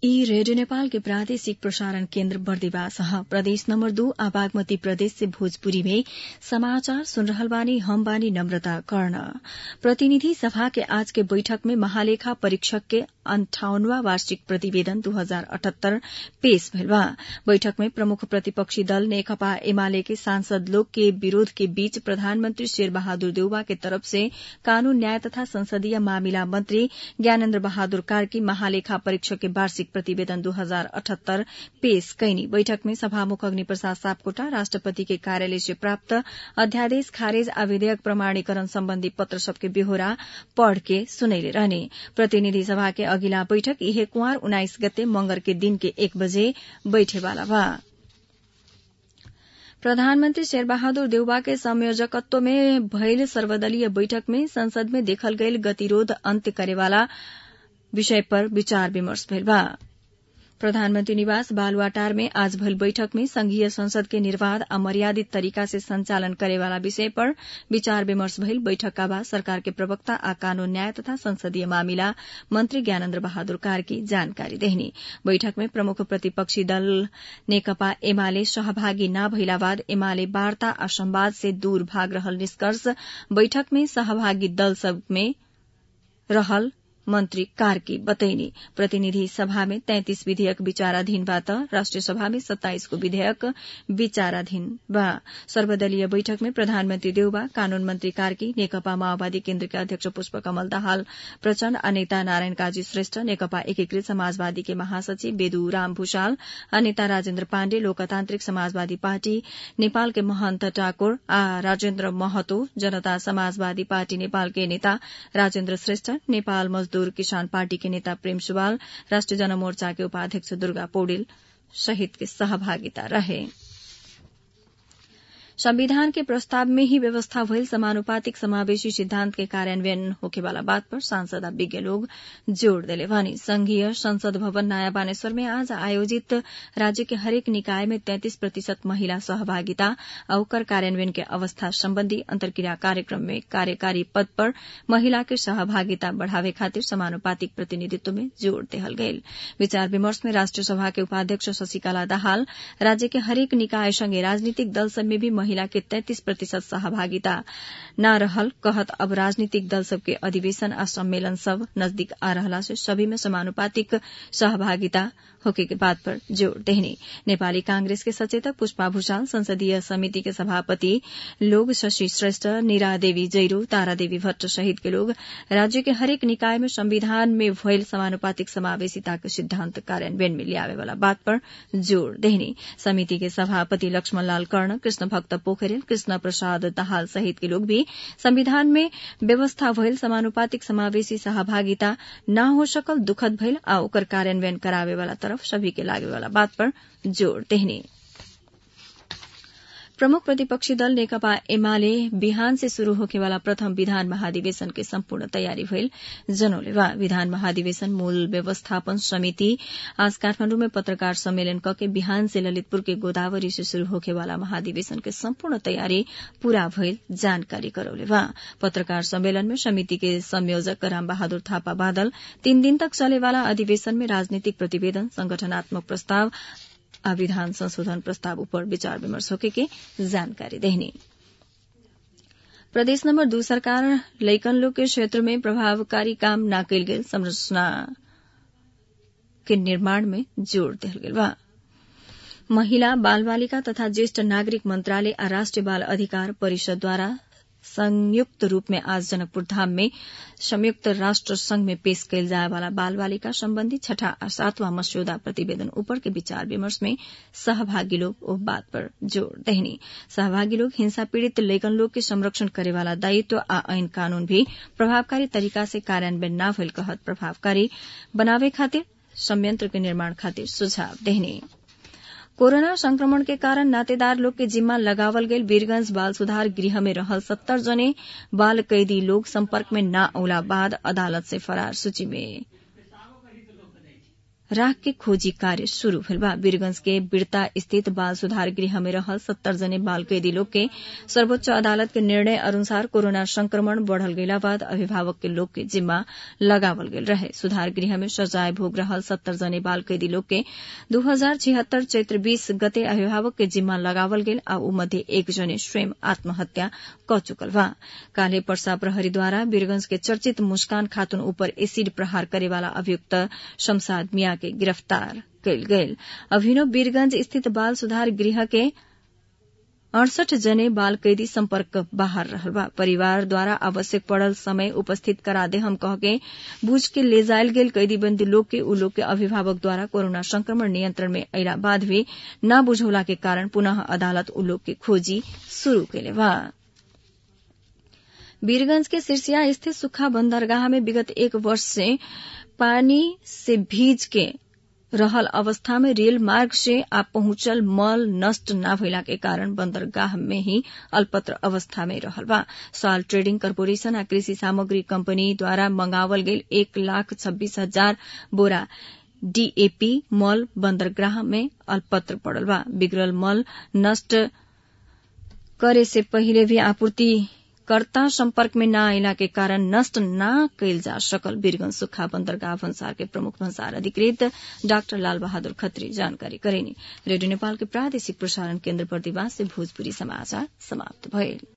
ई रेडियो नेपाल के प्रादेशिक प्रसारण केन्द्र बर्दिवास ह प्रदेश नम्बर दू आ बागमती प्रदेश से भोजपुरी में समाचार सुन रहल बानी हम बानी नम्रता कर्ण प्रतिनिधि सभा के आज के बैठक में महालेखा परीक्षक के अन्ठावनवा वार्षिक प्रतिवेदन दू हजार अठहत्तर पेश भइल बा बैठक में प्रमुख प्रतिपक्षी दल नेकपा एमाले के सांसद लोग के विरोध के बीच प्रधानमन्त्री शेर बहादुर देउवा के तरफ से कानून न्याय तथा संसदीय मामिला मन्त्री ज्ञानेन्द्र बहादुर कार्की महालेखा परीक्षक के वार्षिक प्रतिवेदन दू हजार अठहत्तर पेश कैनी बैठक में सभामुख अग्नि प्रसाद सापकोटा राष्ट्रपति के कार्यालय से प्राप्त अध्यादेश खारेज आ विधेयक प्रमाणीकरण सम्बन्धी पत्र सबके बेहोरा पढ़ के सुनैले रहने प्रतिनिधि सभा के अघिल्ला बैठक इहे कुंवर उन्नाइस गते मंगर के दिन के एक बजे बैठेवाला बा प्रधानमन्त्री शेरबहादुर देउबा के संयोजकत्व में भइल सर्वदलीय बैठक में संसद में देखल गईल गतिरोध अन्त्य करेवाला विषय पर विचार विमर्श भइल बा प्रधानमन्त्री निवास बालुवाटार में आज भइल बैठक में संघीय संसद के निर्वाध आ मर्यादित तरीका से संचालन करेवाला विषय पर विचार विमर्श भइल बैठक का बाद सरकार के प्रवक्ता आ कानून न्याय तथा संसदीय मामिला मंत्री ज्ञानेन्द्र बहादुर कार्की जानकारी देहनी बैठक में प्रमुख प्रतिपक्षी दल नेकपा एमाले सहभागी न भइला बाद एमाले वार्ता आ संवाद से दूर भाग रहल निष्कर्ष बैठक में सहभागी दल सब में रहल मन्त्री कार्की बतैनी प्रतिनिधि सभा में तैंतिस विधेयक विचाराधीन बा त राष्ट्रिय सभा में सत्ताइस को विधेयक विचाराधीन बा सर्वदलीय बैठक में प्रधानमन्त्री देउबा कानून मन्त्री कार्की नेकपा माओवादी केन्द्रका अध्यक्ष पुष्पकमल दाहाल प्रचण्ड आ नेता नारायण काजी श्रेष्ठ नेकपा एकीकृत समाजवादी के महासचिव बेदु राम भूषाल आ नेता राजेन्द्र पाण्डे लोकतान्त्रिक समाजवादी पार्टी नेपाल के महन्त ठाकुर आ राजेन्द्र महतो जनता समाजवादी पार्टी नेपाल के नेता राजेन्द्र श्रेष्ठ नेपाल मजदूर किसान पार्टी के नेता प्रेम सुवाल राष्ट्रिय जनमोर्चा के उपाध्यक्ष दुर्गा पौडेल सहित के सहभागिता रहे संविधान के प्रस्ताव में ही व्यवस्था भइल समानुपातिक समावेशी सिद्धांत के कार्यान्वयन होखेवाला बात पर सांसद आ विज्ञ लोग जोड़ देले बानी संघीय संसद भवन नयाँ बानेश्वर में आज आयोजित राज्य के हरेक निकाय में तैंतिस प्रतिशत महिला सहभागिता आ ओकर कार्यान्वयन के अवस्था सम्बन्धी अन्तर्क्रिया कार्यक्रम में कार्यकारी पद पर महिला के सहभागिता बढ़ावे खातिर समानुपातिक प्रतिनिधित्व में जोड़ देहल गयल विचार विमर्श में राष्ट्रिय सभा के उपाध्यक्ष शशिकला दाहाल राज्य के हरेक निकाय संगे राजनीतिक दल सब में भी महिला के तैंतिस प्रतिशत सहभागिता न रहल कहत अब राजनीतिक दल सबके अधिवेशन आ सम्मेलन सब नजदीक आ रहला से सभी में समानुपातिक सहभागिता होके के बात पर जोड़ देहनी नेपाली कांग्रेस के सचेतक पुष्पा भूषाल संसदीय समिति के सभापति लोग शशि श्रेष्ठ नीरा देवी जैरो तारा देवी भट्ट सहित के लोग राज्य के हरेक निकाय में संविधान में भयल समानुपातिक समावेशिता के सिद्धांत कार्यान्वयन में लियावे वाला बात पर जोड़ देहनी समिति के सभापति लक्ष्मण लाल कर्ण कृष्ण भक्त पोखरेल कृष्ण प्रसाद दाहाल सहित के लोग भी संविधान में व्यवस्था भयल समानुपातिक समावेशी सहभागिता न हो सकल दुखद भइल आ ओकर कार्यान्वयन करावे वाला तरफ सभी के लागे वाला बात पर जोड़ देहनी प्रमुख प्रतिपक्षी दल नेकपा एमाले बिहान से शुरू होखेवाला प्रथम विधान महाधिवेशन के सम्पूर्ण तयारी भइल जनौले बा विधान महाधिवेशन मूल व्यवस्थापन समिति आज काठमाण्डु में पत्रकार सम्मेलन कके बिहान से ललितपुर के गोदावरी से शुरू होखेवाला महाधिवेशन के सम्पूर्ण तयारी पूरा भइल जानकारी करौले बा पत्रकार सम्मेलन में समिति के संयोजक राम बहादुर थापा बादल तीन दिन तक चलेवाला अधिवेशन में राजनीतिक प्रतिवेदन संगठनात्मक प्रस्ताव आ विधान संशोधन प्रस्ताव ऊपर विचार विमर्श होके के जानकारी देहनी प्रदेश नंबर दू सरकार लैकन लोग के क्षेत्र में प्रभावकारी काम न कल गेल संरचना के निर्माण में जोड़ दिल गेल बा महिला बाल बालिका तथा ज्येष्ठ नागरिक मंत्रालय आ राष्ट्रीय बाल अधिकार परिषद द्वारा संयुक्त रूप में आज जनकपुर धाम में संयुक्त राष्ट्र संघ में पेश कयल जाय वाला बाल बालिका संबंधी छठा आ सातवां मस्यौदा प्रतिवेदन ऊपर के विचार विमर्श में सहभागी लोग ओ बात पर जोड़ देहनी सहभागी लोग हिंसा पीड़ित लेखन लोग के संरक्षण करे वाला दायित्व आ ऐन कानून भी प्रभावकारी तरीका से कार्यान्वयन न भइल कहत प्रभावकारी बनावे खातिर संयंत्र के निर्माण खातिर सुझाव देहनी कोरोना संक्रमण के कारण नातेदार लोग के जिम्मा लगावल गईल वीरगंज बाल सुधार गृह में रहल सत्तर जने बाल कैदी लोग संपर्क में न औला बाद अदालत से फरार सूची में राख के खोजी कार्य शुरू भेल बा वीरगंज के बिरता स्थित बाल सुधार गृह में रहल सत्तर जने बाल कैदी लोग के सर्वोच्च अदालत के निर्णय अनुसार कोरोना संक्रमण बढ़ल गईला बाद अभिभावक के लोग के जिम्मा लगावल गेल रहे सुधार गृह में सजाय भोग रहल सत्तर जने बाल कैदी लोग के दू हजार छिहत्तर चैत्र बीस गते अभिभावक के जिम्मा लगावल गेल आ ऊ मध्य एक जने स्वयं आत्महत्या क चुकल बा काल्हे पर्सा प्रहरीद्वारा वीरगंज के चर्चित मुस्कान खातून ऊपर एसिड प्रहार करेवाला अभियुक्त शमशाद मिया के गिरफ्तार कयल गेल अभिनव वीरगंज स्थित बाल सुधार गृह के अड़सठ जने बाल कैदी संपर्क बाहर रहल बा परिवार द्वारा आवश्यक पड़ल समय उपस्थित करा दे हम कह के बूझ के ले जायल गेल कैदी बंदी लोग के उ लोग के अभिभावक द्वारा कोरोना संक्रमण नियंत्रण में अयला बाद भी न बुझौला के कारण पुनः अदालत उ लोग के खोजी शुरू कैले बा वीरगंज के सिरसिया स्थित सुखा बंदरगाह में विगत एक वर्ष से पानी से भीज के रहल अवस्था में रेल मार्ग से आ पहुंचल मल नष्ट न भइला के कारण बंदरगाह में ही अल्पत्र अवस्था में रहल बा साल ट्रेडिंग कॉरपोरेशन आ कृषि सामग्री कंपनी द्वारा मंगावल गेल एक लाख छब्बीस हजार बोरा डीएपी मल बंदरगाह में अल्पत्र पड़ल बा बिगड़ल मल नष्ट करे से पहिले भी आपूर्ति कर्ता संपर्क में न अयला के कारण नष्ट न कैल जा सकल वीरगंज सुखा बंदरगाह भन्सार के प्रमुख भन्सार अधिकृत डाक्टर लाल बहादुर खत्री जानकारी करेनी रेडियो नेपाल के प्रादेशिक प्रसारण केन्द्र प्रतिवास से भोजपुरी समाचार समाप्त भइल